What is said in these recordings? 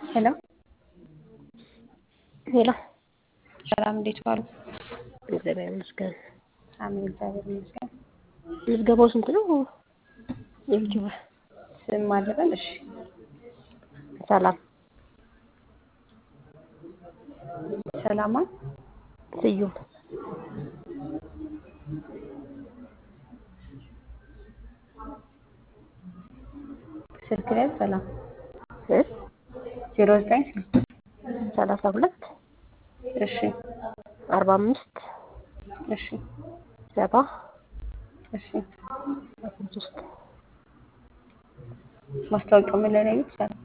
ሄሎ ሄሎ ሰላም፣ እንዴት ዋሉ? እግዚአብሔር ይመስገን። አሜን፣ እግዚአብሔር ይመስገን። ምዝገባው ስንት ነው? የዩቲዩብ ስም አለበል? እሺ፣ ሰላም ሰላማ ስዩም ስልክ ላይ ሰላም እ ዜሮ ዘጠኝ ስልክ ሰላሳ ሁለት እሺ፣ አርባ አምስት እሺ፣ ሰባ እሺ። አስራ ሶስት ማስታወቂያው ምን ላይ ነው ያዩት? ሰላም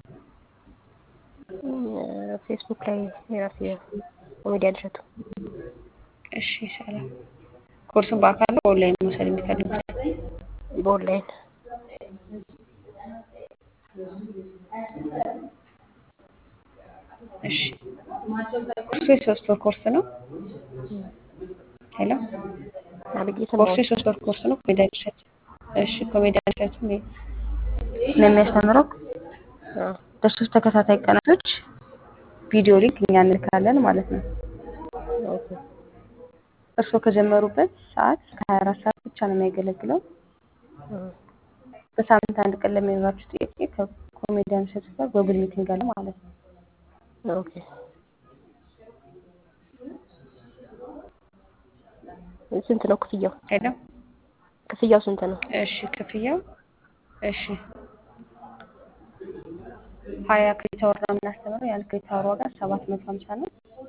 ፌስቡክ ላይ የራሴ ኮሜዲያን እሸቱ እሺ፣ ሰላም ኮርሱን በአካል ነው ኦንላይን መውሰድ የሚፈልጉት? በኦንላይን እሺ፣ ኮርሱ የሶስት ወር ኮርስ ነው። ሄሎ አብዬ ኮርሱ ሰማሁ። የሶስት ወር ኮርስ ነው። ኮሜዲያን እሸቱ እሺ፣ ኮሜዲያን እሸቱ ነው የሚያስተምረው አዎ፣ ለሶስት ተከታታይ ቀናቶች ቪዲዮ ሊንክ እኛ እንልካለን ማለት ነው። ኦኬ እርስዎ ከጀመሩበት ሰዓት እስከ 24 ሰዓት ብቻ ነው የሚያገለግለው። እ በሳምንት አንድ ቀን ለሚኖራችሁ ጥያቄ ከኮሜዲያን እሸቱ ጋር ጎግል ሚቲንግ አለ ማለት ነው። ኦኬ ስንት ነው ክፍያው? ሄሎ ክፍያው ስንት ነው? እሺ፣ ክፍያው እሺ ሀያ ክሬዲት አወር ነው የምናስተምረው። ያን ክሬዲት አወር ዋጋ ሰባት መቶ ሀምሳ ነው።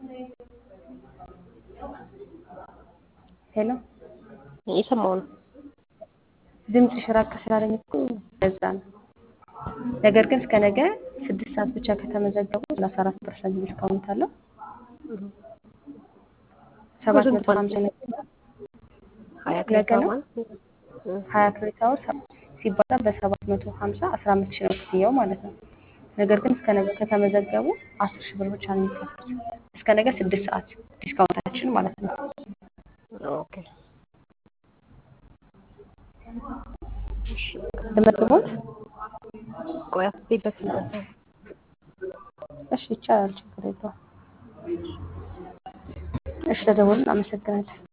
ሄሎ የሰማው ነው። ድምፅሽ ራቅ ስላለኝ እኮ ለዛ ነው። ነገር ግን እስከ ነገ ስድስት ሰዓት ብቻ ከተመዘገቡ ሰላሳ አራት ፐርሰንት ዲስካውንት አለው። ሰባት ስንት መቶ ማለት ሀምሳ ነው? ሀያ ክሬዲት ነገ ነው። ማለት ነው? እ ሀያ ክሬዲት አወር ሲባዛ በሰባት መቶ ሀምሳ አስራ አምስት ሺህ ነው ክፍያው ማለት ነው። ነገር ግን እስከ ነገ ከተመዘገቡ አስር ሺህ ብር ብቻ ነው የሚከፍሉት። እስከ ነገ ስድስት ሰዓት ዲስካውንታችን ማለት ነው። ኦኬ እሺ፣ ልመዝግቦት? ቆይ አስቤበት ልበል። እሺ ይቻላል፣ ችግር የለውም። እሺ ተደውልን። አመሰግናለሁ።